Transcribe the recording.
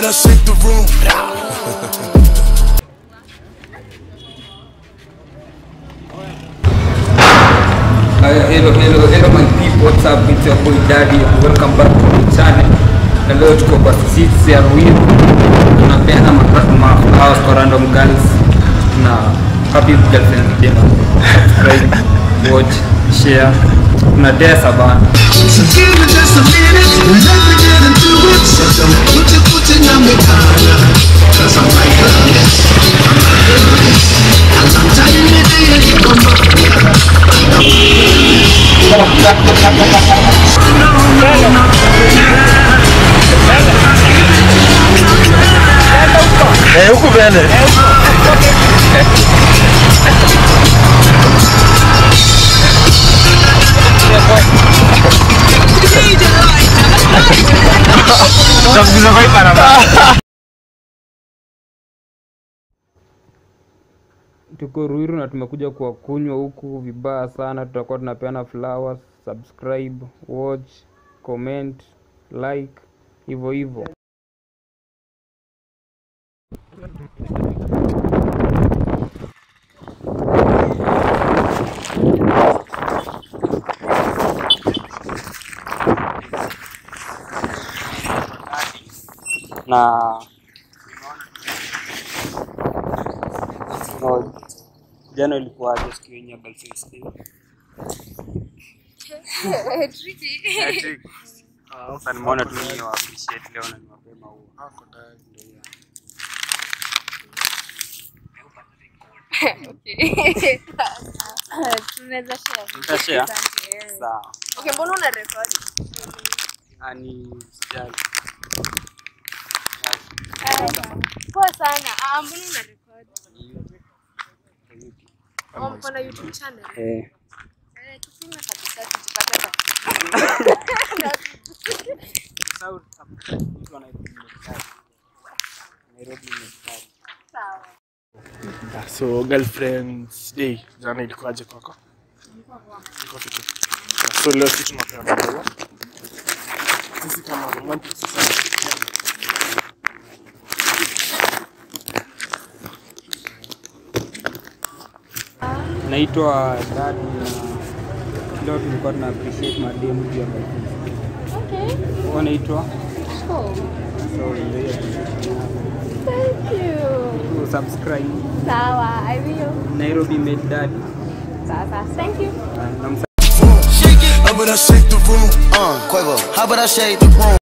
I shake the room? Uh, hello, hello, hello my people, what's up? It's your boy Daddy. Welcome back to the channel. Na leo tuko kwa sisi ya Ruiru. Tunapeana ma- ma- flowers kwa random girls. Na happy girlfriend day. Subscribe, watch, share. Na desa bana. So give me just a minute and let me get into it. So don't put your foot in my collar. Cause I'm like this. I'm like this. And I'm telling you, dear, you come back. Tuko Ruiru na tumekuja kwa kunywa huku vibaya sana. Tutakuwa tunapeana flowers. Subscribe, watch, comment, like, hivyo hivyo. na no, jana ilikuwaje siku yenye ya Girls' Day? Sasa nimeona tu ni wa appreciate leo na ni mapema huo. tunaweza share. Tutashare? Asante, eh. Sawa. Okay, mbona una record? Ani sijali. Poa sana. Ah, mbona una record? Oh, mko na YouTube channel? Eh, Eh, tuseme kabisa tujipate kwa. Sawa. So girlfriends day jana ilikuwaje kwako? Iko fiti. So leo sisi tunapeana maua. Sisi kama romantic society. naitwa Dadi na leo tulikuwa tuna appreciate mademu juu ya Girls' Day. Okay. Wewe unaitwa? Cool. So ndio hiyo. Thank you. Tu subscribe Sawa, I will. Nairobi Made Daddy. Sasa. Thank you. Na- na How about I shake the room? Uh, Quavo, how about I shade the room?